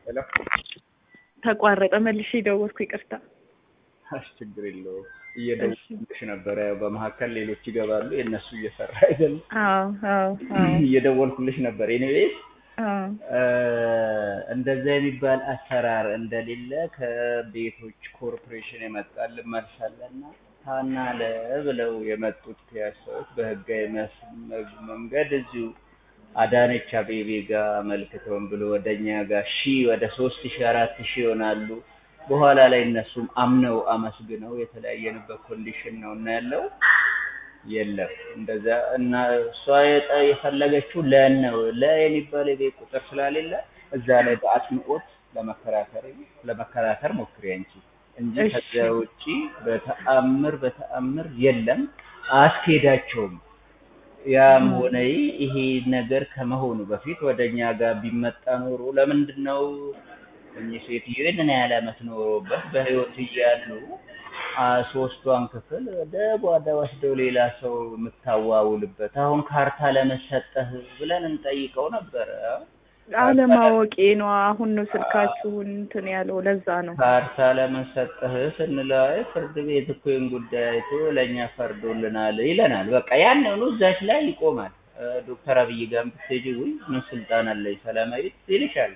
ሄሎ ተቋረጠ። መልሼ ደወልኩ። ይቅርታ። አሽ ችግር የለውም። እየደወልኩልሽ ነበረ። ያው በመካከል ሌሎች ይገባሉ። የእነሱ እየሰራ አይደለም። አዎ አዎ አዎ እየደወልኩልሽ ነበር። ኤኒዌይስ አዎ እንደዛ የሚባል አሰራር እንደሌለ ከቤቶች ኮርፖሬሽን የመጣልን መልስ አለና ታና ለ ብለው የመጡት ፒያሳዎች በህጋዊ መስ- መንገድ እዚሁ አዳነች አቤቤ ጋር አመልክተውን ብሎ ወደኛ ጋር ሺ ወደ ሶስት ሺ አራት ሺ ይሆናሉ። በኋላ ላይ እነሱም አምነው አመስግነው የተለያየንበት ኮንዲሽን ነው እና ያለው የለም እንደዛ እና እሷ የጠ- የፈለገችው ለን ነው ለ የሚባል የቤት ቁጥር ስላሌለ እዛ ላይ በአጽንኦት ለመከራከር ለመከራከር ሞክሪ አንቺ እንጂ እሺ። ከዚያ ውጪ በተአምር በተአምር የለም፣ አያስኬዳቸውም። ያም ሆነ ይህ ይሄ ነገር ከመሆኑ በፊት ወደ እኛ ጋር ቢመጣ ኖሮ ለምንድን ነው እኚህ ሴትዮ ይህንን ያህል ዓመት ኖሮበት በህይወት እያሉ አ ሶስቷን ክፍል ወደ ጓዳ ወስደው ሌላ ሰው የምታዋውልበት አሁን ካርታ ለመሰጠህ ብለን እንጠይቀው ነበረ። አለማወቄ ነው። አሁን ነው ስልካችሁን እንትን ያለው ለዛ ነው። ካርታ ለመሰጠህ ስንለው አይ ፍርድ ቤት እኮ ይህን ጉዳይ አይቶ ለእኛ ፈርዶልናል ይለናል። በቃ ያንኑ እዛች ላይ ይቆማል። እ ዶክተር አብይ ጋር ብትሄጂ ውይ ምን ስልጣን አለኝ ሰላማዊት ይልሻል።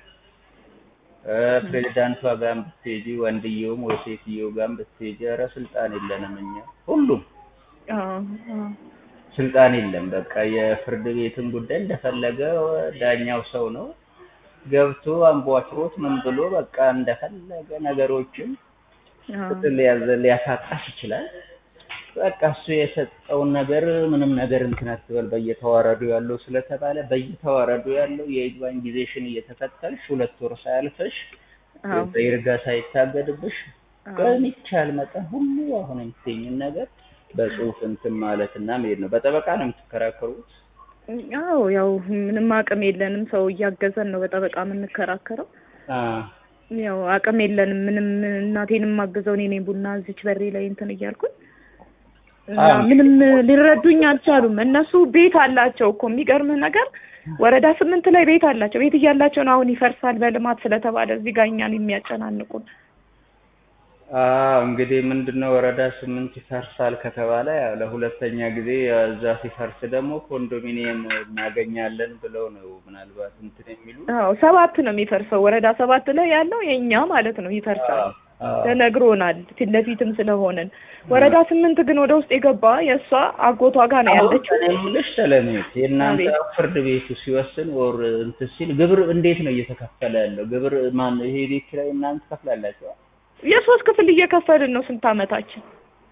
እ ፕሬዚዳንቷ ጋር ብትሄጂ ወንድየውም ወይ ሴትየው ጋር ብትሄጂ ኧረ ስልጣን የለንም እኛ ሁሉም አዎ አዎ ስልጣን የለም። በቃ የፍርድ ቤትን ጉዳይ እንደፈለገ ዳኛው ሰው ነው ገብቶ አንቧጭሮት ምን ብሎ በቃ እንደፈለገ ነገሮችን አዎ ፍትህ ሊያዘ ሊያሳጣሽ ይችላል። በቃ እሱ የሰጠውን ነገር ምንም ነገር እንትን አትበል በየተዋረዱ ያለው ስለተባለ በየተዋረዱ ያለው የይግባኝ ጊዜሽን እየተከተልሽ ሁለት ወር ሳያልፈሽ አዎ በይርጋ ሳይታገድብሽ አዎ በሚቻል መጠን ሁሉ አሁን የምትይኝን ነገር በጽሁፍ እንትን ማለት እና መሄድ ነው። በጠበቃ ነው የምትከራከሩት? አዎ ያው ምንም አቅም የለንም። ሰው እያገዘን ነው በጠበቃ የምንከራከረው። አዎ ያው አቅም የለንም። ምንም እናቴንም ማግዘው እኔ ነኝ ቡና እዚች በሬ ላይ እንትን እያልኩኝ እና አዎ። ምንም ሊረዱኝ አልቻሉም። እነሱ ቤት አላቸው እኮ የሚገርምህ ነገር ወረዳ ስምንት ላይ ቤት አላቸው። ቤት እያላቸው ነው አሁን ይፈርሳል በልማት ስለተባለ እዚህ ጋር እኛን የሚያጨናንቁን። አዎ እንግዲህ ምንድነው ወረዳ ስምንት ይፈርሳል ከተባለ ያው ለሁለተኛ ጊዜ እዛ ሲፈርስ ደግሞ ኮንዶሚኒየም እናገኛለን ብለው ነው ምናልባት እንትን የሚሉ አዎ ሰባት ነው የሚፈርሰው። ወረዳ ሰባት ላይ ያለው የእኛ ማለት ነው ይፈርሳል ተነግሮናል፣ ፊት ለፊትም ስለሆነን። ወረዳ ስምንት ግን ወደ ውስጥ የገባ የእሷ አጎቷ ጋር ነው ያለችው። እኔ የምልሽ ሰለሜት የእናንተ አቤት። ፍርድ ቤቱ ሲወስን ወር እንትን ሲል ግብር እንዴት ነው እየተከፈለ ያለው? ግብር ማን ይሄ ቤት ኪራይ እናንተ ትከፍላላችሁ? የሶስት ክፍል እየከፈልን ነው። ስንት አመታችን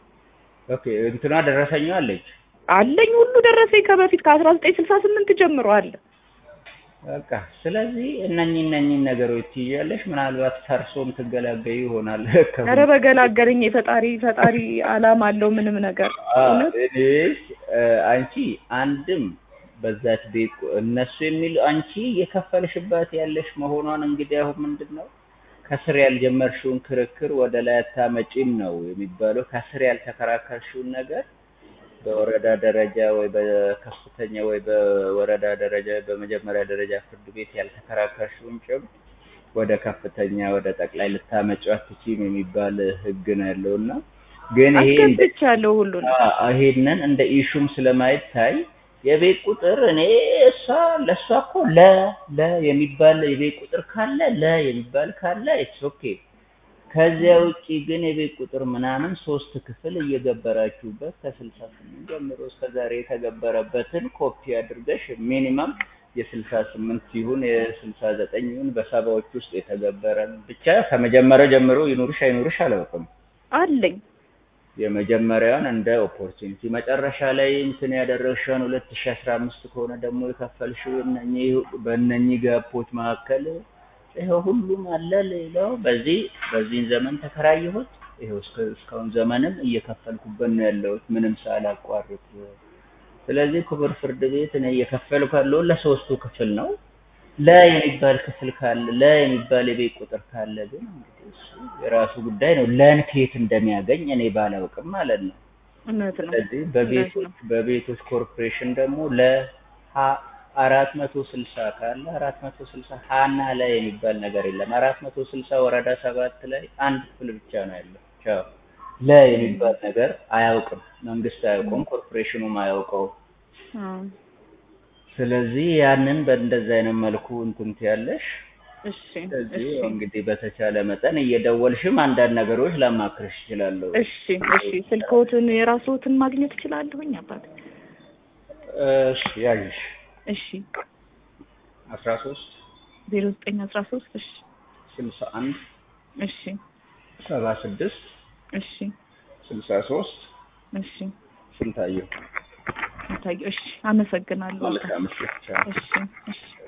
ኦኬ እንትኗ ደረሰኛ አለች። አለኝ ሁሉ ደረሰኝ ከበፊት ከአስራ ዘጠኝ ስልሳ ስምንት ጀምሮ አለ። በቃ ስለዚህ እነኚህ እነኚህን ነገሮች ትይዣለሽ። ምናልባት ፈርሶም ትገላገዩ ይሆናል። ኧረ በገላገለኝ የፈጣሪ ፈጣሪ አላማ አለው ምንም ነገር እውነት እኔስ አንቺ አንድም በዛች ቤት እነሱ የሚሉ አንቺ እየከፈልሽባት ያለሽ መሆኗን እንግዲህ አሁን ምንድን ነው ከስር ያልጀመርሽውን ክርክር ወደ ላይ አታመጪም ነው የሚባለው። ከስር ያልተከራከርሽውን ነገር በወረዳ ደረጃ ወይ በከፍተኛ ወይ በወረዳ ደረጃ በመጀመሪያ ደረጃ ፍርድ ቤት ያልተከራከርሽውን ጭብጥ ወደ ከፍተኛ ወደ ጠቅላይ ልታመጪው አትችይም የሚባል ሕግ ነው ያለው እና ግን ይሄ እንደ አስገብቻለሁ ሁሉን አዎ፣ ይሄንን እንደ ኢሹም ስለማይታይ የቤት ቁጥር እኔ እሷ ለእሷ እኮ ለ ለ የሚባል የቤት ቁጥር ካለ ለ የሚባል ካለ ኢትስ ኦኬ። ከዚያ ውጪ ግን የቤት ቁጥር ምናምን ሶስት ክፍል እየገበራችሁበት ከስልሳ ስምንት ጀምሮ እስከ ዛሬ የተገበረበትን ኮፒ አድርገሽ ሚኒመም የስልሳ ስምንት ይሁን የስልሳ ዘጠኝ ይሁን በሰባዎች ውስጥ የተገበረ ብቻ ከመጀመሪያ ጀምሮ ይኑርሽ አይኑርሽ አላውቅም። አለኝ የመጀመሪያውን እንደ ኦፖርቹኒቲ መጨረሻ ላይ እንትን ያደረግሽውን ሁለት ሺ አስራ አምስት ከሆነ ደግሞ የከፈልሽው እነኚህ በእነኚህ ጋፖች መካከል ይኸው ሁሉም አለ። ሌላው በዚህ በዚህን ዘመን ተከራየሁት ይኸው እስከ እስካሁን ዘመንም እየከፈልኩበት ነው ያለሁት ምንም ሳላቋርጥ። ስለዚህ ክቡር ፍርድ ቤት እኔ እየከፈልኩ ያለሁት ለሶስቱ ክፍል ነው። ለ የሚባል ክፍል ካለ ለ የሚባል የቤት ቁጥር ካለ ግን እንግዲህ እሱ የራሱ ጉዳይ ነው። ለን ከየት እንደሚያገኝ እኔ ባላውቅም ማለት ነው። እውነት ነው ስለዚህ እውነት በቤቶች ነው። በቤቶች ኮርፖሬሽን ደግሞ ለ ሀ አራት መቶ ስልሳ ካለ አራት መቶ ስልሳ ሀና ላይ የሚባል ነገር የለም። አራት መቶ ስልሳ ወረዳ ሰባት ላይ አንድ ክፍል ብቻ ነው ያለው። ቻው ላይ የሚባል ነገር አያውቅም፣ መንግስት አያውቀውም፣ ኮርፖሬሽኑም አያውቀውም። አዎ። ስለዚህ ያንን በእንደዚህ አይነት መልኩ እንትን ትያለሽ። እሺ ስለዚህ እሺ እንግዲህ በተቻለ መጠን እየደወልሽም አንዳንድ ነገሮች ላማክርሽ እችላለሁ። እሺ እሺ ስልክዎትን የራስዎትን ማግኘት እችላለሁኝ አባት? እሺ ያዥሽ እሺ አስራ ሶስት ዜሮ ዘጠኝ አስራ ሶስት እሺ ስልሳ አንድ እሺ ሰባ ስድስት እሺ ስልሳ ሶስት እሺ ስንታየሁ ታየው እሺ አመሰግናለሁ። መልካም ምሽት። ቻው። እሺ እሺ